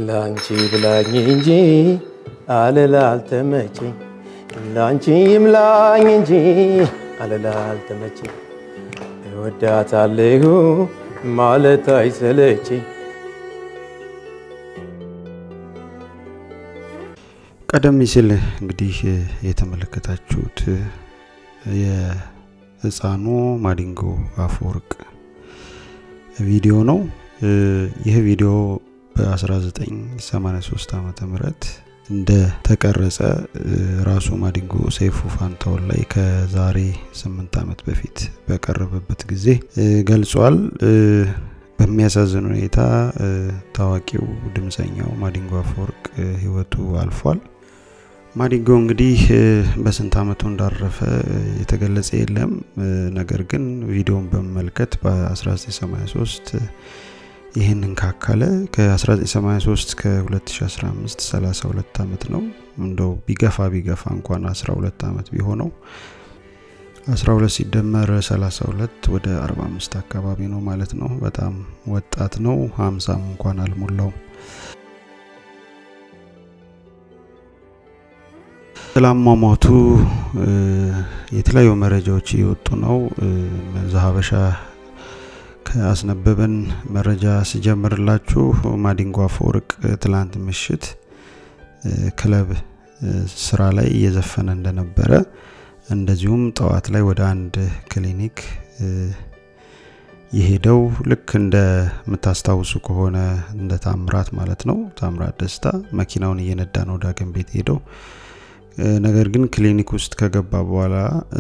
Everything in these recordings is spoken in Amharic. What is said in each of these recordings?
ላንቺ ብላኝ እንጂ አለላ አልተመቸኝ ላንቺ ይምላኝ እንጂ አለላ አልተመቸኝ እወዳታለሁ ማለት አይሰለቸኝ። ቀደም ሲል እንግዲህ የተመለከታችሁት የህፃኑ ማዲንጎ አፈወርቅ ቪዲዮ ነው። ይህ ቪዲዮ በ1983 ዓ ም እንደ ተቀረጸ ራሱ ማዲንጎ ሰይፉ ፋንታውን ላይ ከዛሬ 8 ዓመት በፊት በቀረበበት ጊዜ ገልጿል። በሚያሳዝን ሁኔታ ታዋቂው ድምፀኛው ማዲንጎ አፈወርቅ ህይወቱ አልፏል። ማዲንጎ እንግዲህ በስንት ዓመቱ እንዳረፈ የተገለጸ የለም። ነገር ግን ቪዲዮን በመመልከት በ1983 ይህንን ካካለ ከ1983 እስከ 2015 32 ዓመት ነው። እንደው ቢገፋ ቢገፋ እንኳን 12 ዓመት ቢሆነው 12 ሲደመር 32 ወደ 45 አካባቢ ነው ማለት ነው። በጣም ወጣት ነው። 50 እንኳን አልሞላውም። ስላሟሟቱ የተለያዩ መረጃዎች እየወጡ ነው። ዘሀበሻ ከአስነበበን መረጃ ስጀምርላችሁ ማዲንጎ አፈወርቅ ትላንት ምሽት ክለብ ስራ ላይ እየዘፈነ እንደነበረ እንደዚሁም ጠዋት ላይ ወደ አንድ ክሊኒክ የሄደው ልክ እንደ የምታስታውሱ ከሆነ እንደ ታምራት ማለት ነው። ታምራት ደስታ መኪናውን እየነዳ ነው ዳግም ቤት ሄደው ነገር ግን ክሊኒክ ውስጥ ከገባ በኋላ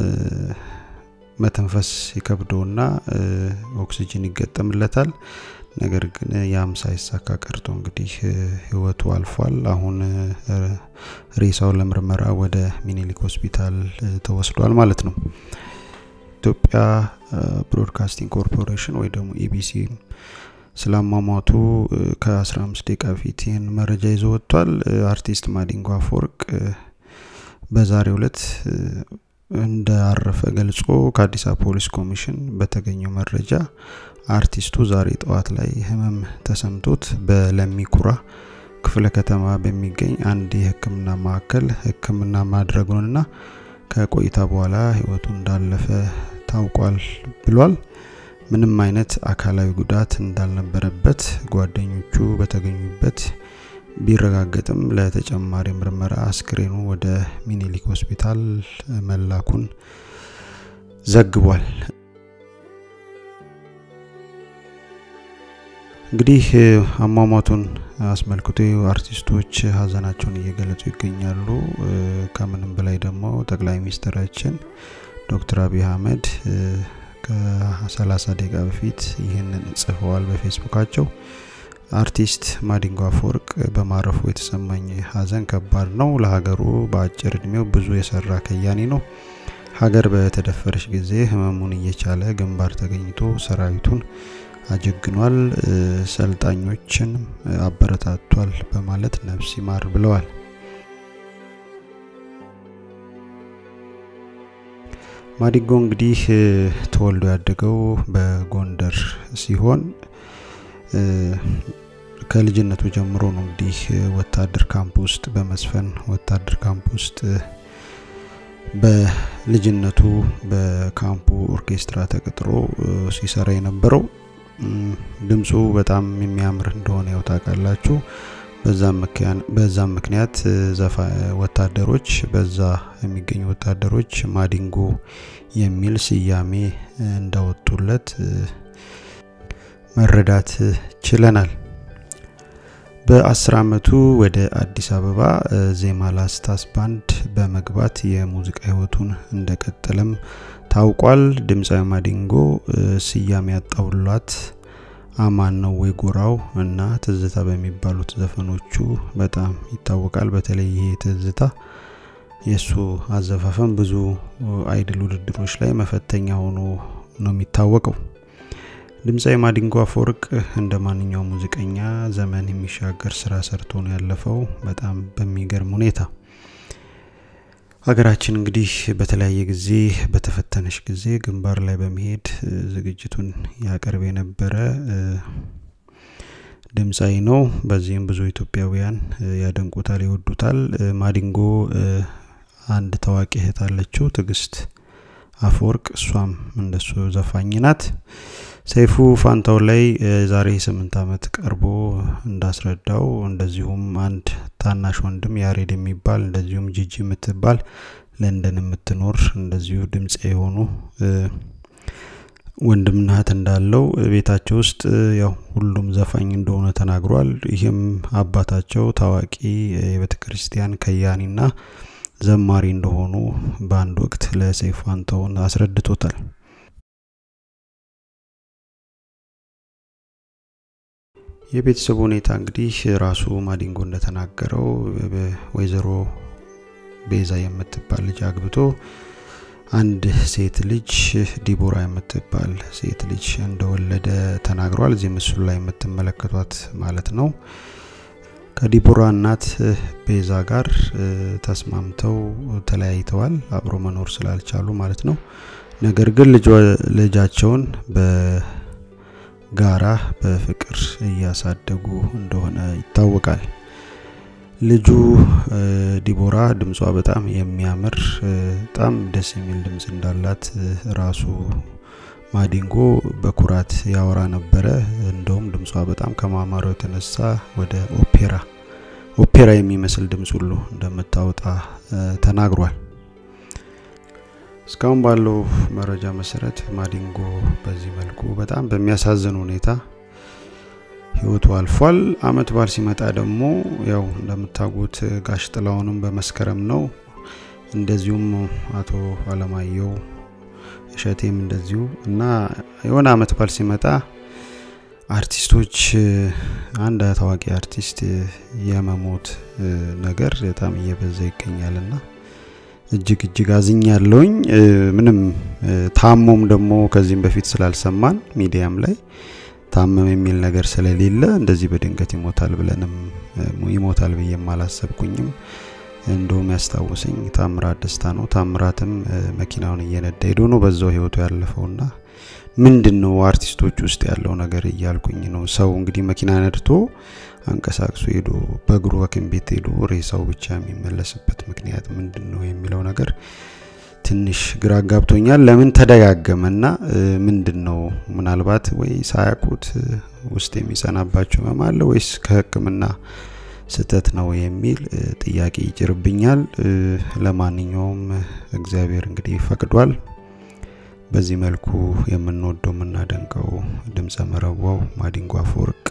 መተንፈስ ይከብደውና ኦክሲጅን ይገጠምለታል። ነገር ግን ያም ሳይሳካ ቀርቶ እንግዲህ ህይወቱ አልፏል። አሁን ሬሳው ለምርመራ ወደ ሚኒሊክ ሆስፒታል ተወስዷል ማለት ነው። ኢትዮጵያ ብሮድካስቲንግ ኮርፖሬሽን ወይ ደግሞ ኢቢሲ ስላሟሟቱ ከ15 ደቂቃ በፊት ይህን መረጃ ይዞ ወጥቷል። አርቲስት ማዲንጎ አፈወርቅ በዛሬው ዕለት እንዳረፈ ገልጾ ከአዲስ አበባ ፖሊስ ኮሚሽን በተገኘው መረጃ አርቲስቱ ዛሬ ጠዋት ላይ ህመም ተሰምቶት በለሚኩራ ክፍለ ከተማ በሚገኝ አንድ የህክምና ማዕከል ህክምና ማድረጉንና ከቆይታ በኋላ ህይወቱ እንዳለፈ ታውቋል ብሏል። ምንም አይነት አካላዊ ጉዳት እንዳልነበረበት ጓደኞቹ በተገኙበት ቢረጋገጥም ለተጨማሪ ምርመራ አስክሬኑ ወደ ሚኒሊክ ሆስፒታል መላኩን ዘግቧል። እንግዲህ አሟሟቱን አስመልክቶ አርቲስቶች ሀዘናቸውን እየገለጹ ይገኛሉ። ከምንም በላይ ደግሞ ጠቅላይ ሚኒስትራችን ዶክተር አብይ አህመድ ከ30 ደቂቃ በፊት ይህንን ጽፈዋል በፌስቡካቸው። አርቲስት ማዲንጎ አፈወርቅ በማረፉ የተሰማኝ ሀዘን ከባድ ነው። ለሀገሩ በአጭር እድሜው ብዙ የሰራ ከያኒ ነው። ሀገር በተደፈረች ጊዜ ህመሙን እየቻለ ግንባር ተገኝቶ ሰራዊቱን አጀግኗል፣ ሰልጣኞችን አበረታቷል በማለት ነፍስ ይማር ብለዋል። ማዲንጎ እንግዲህ ተወልዶ ያደገው በጎንደር ሲሆን ከልጅነቱ ጀምሮ ነው እንግዲህ ወታደር ካምፕ ውስጥ በመስፈን ወታደር ካምፕ ውስጥ በልጅነቱ በካምፑ ኦርኬስትራ ተቀጥሮ ሲሰራ የነበረው ድምፁ በጣም የሚያምር እንደሆነ ያው ታውቃላችሁ። በዛም ምክንያት ወታደሮች በዛ የሚገኙ ወታደሮች ማዲንጎ የሚል ስያሜ እንዳወጡለት መረዳት ችለናል። በአስር አመቱ ወደ አዲስ አበባ ዜማ ላስታስ ባንድ በመግባት የሙዚቃ ህይወቱን እንደቀጠለም ታውቋል። ድምፃዊ ማዲንጎ ስያሜ ያጣውላት አማን ነው ወይ ጎራው እና ትዝታ በሚባሉት ዘፈኖቹ በጣም ይታወቃል። በተለይ ይሄ ትዝታ የእሱ አዘፋፈን ብዙ አይድል ውድድሮች ላይ መፈተኛ ሆኖ ነው የሚታወቀው። ድምፃዊ ማዲንጎ አፈወርቅ እንደ ማንኛውም ሙዚቀኛ ዘመን የሚሻገር ስራ ሰርቶ ነው ያለፈው በጣም በሚገርም ሁኔታ። ሀገራችን እንግዲህ በተለያየ ጊዜ በተፈተነች ጊዜ ግንባር ላይ በመሄድ ዝግጅቱን ያቀርብ የነበረ ድምፃዊ ነው። በዚህም ብዙ ኢትዮጵያውያን ያደንቁታል፣ ይወዱታል። ማዲንጎ አንድ ታዋቂ እህት አለችው ትዕግስት አፈወርቅ፣ እሷም እንደሱ ዘፋኝ ናት። ሰይፉ ፋንታው ላይ ዛሬ ስምንት ዓመት ቀርቦ እንዳስረዳው እንደዚሁም አንድ ታናሽ ወንድም ያሬድ የሚባል እንደዚሁም ጂጂ የምትባል ለንደን የምትኖር እንደዚሁ ድምጽ የሆኑ ወንድምና እህት እንዳለው ቤታቸው ውስጥ ያው ሁሉም ዘፋኝ እንደሆነ ተናግሯል። ይህም አባታቸው ታዋቂ የቤተ ክርስቲያን ከያኒና ዘማሪ እንደሆኑ በአንድ ወቅት ለሰይፉ ፋንታሁን አስረድቶታል። የቤተሰቡ ሁኔታ እንግዲህ ራሱ ማዲንጎ እንደተናገረው ወይዘሮ ቤዛ የምትባል ልጅ አግብቶ አንድ ሴት ልጅ ዲቦራ የምትባል ሴት ልጅ እንደወለደ ተናግሯል። እዚህ ምስሉ ላይ የምትመለከቷት ማለት ነው። ከዲቦራ እናት ቤዛ ጋር ተስማምተው ተለያይተዋል፣ አብሮ መኖር ስላልቻሉ ማለት ነው። ነገር ግን ልጃቸውን በጋራ በፍቅር እያሳደጉ እንደሆነ ይታወቃል። ልጁ ዲቦራ ድምጿ በጣም የሚያምር በጣም ደስ የሚል ድምጽ እንዳላት ራሱ ማዲንጎ በኩራት ያወራ ነበረ። እንደውም ድምጿ በጣም ከማማሩ የተነሳ ወደ ኦፔራ ኦፔራ የሚመስል ድምጽ ሁሉ እንደምታወጣ ተናግሯል። እስካሁን ባለው መረጃ መሰረት ማዲንጎ በዚህ መልኩ በጣም በሚያሳዝን ሁኔታ ህይወቱ አልፏል። አመት በዓል ሲመጣ ደግሞ ያው እንደምታውቁት ጋሽ ጥላውንም በመስከረም ነው። እንደዚሁም አቶ አለማየሁ እሸቴም እንደዚሁ እና የሆነ አመት በዓል ሲመጣ አርቲስቶች አንድ ታዋቂ አርቲስት የመሞት ነገር በጣም እየበዛ ይገኛል እና እጅግ እጅግ አዝኛለሁኝ። ምንም ታሞም ደግሞ ከዚህም በፊት ስላልሰማን ሚዲያም ላይ ታመም የሚል ነገር ስለሌለ እንደዚህ በድንገት ይሞታል ብለንም ይሞታል ብዬም አላሰብኩኝም። እንደውም ያስታውሰኝ ታምራት ደስታ ነው። ታምራትም መኪናውን እየነዳ ሄዶ ነው በዛው ህይወቱ ያለፈውና ምንድን ነው አርቲስቶች ውስጥ ያለው ነገር እያልኩኝ ነው። ሰው እንግዲህ መኪና ነድቶ አንቀሳቅሶ ሄዶ በእግሩ ሐኪም ቤት ሄዶ ሬሳው ብቻ የሚመለስበት ምክንያት ምንድን ነው የሚለው ነገር ትንሽ ግራ ጋብቶኛል። ለምን ተደጋገመና ምንድን ነው ምናልባት ወይ ሳያውቁት ውስጥ የሚጸናባቸው ህመም አለ ወይስ ከህክምና ስህተት ነው የሚል ጥያቄ ይጭርብኛል። ለማንኛውም እግዚአብሔር እንግዲህ ፈቅዷል። በዚህ መልኩ የምንወደው የምናደንቀው ድምፀ መረዋው ማዲንጎ አፈወርቅ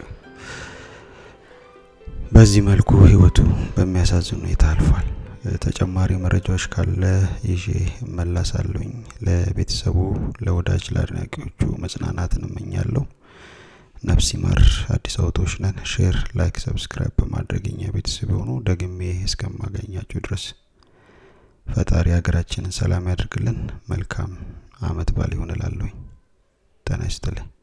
በዚህ መልኩ ህይወቱ በሚያሳዝን ሁኔታ አልፏል። ተጨማሪ መረጃዎች ካለ ይዤ እመለሳለሁኝ። ለቤተሰቡ፣ ለወዳጅ፣ ለአድናቂዎቹ መጽናናትን እመኛለሁ። ነፍስ ይማር። አዲስ አበቦች ነን። ሼር፣ ላይክ፣ ሰብስክራይብ በማድረግ እኛ ቤተሰብ የሆኑ ደግሜ እስከማገኛችሁ ድረስ ፈጣሪ ሀገራችንን ሰላም ያደርግልን። መልካም አመት በዓል ይሆን እላለሁኝ። ጤና ይስጥልኝ።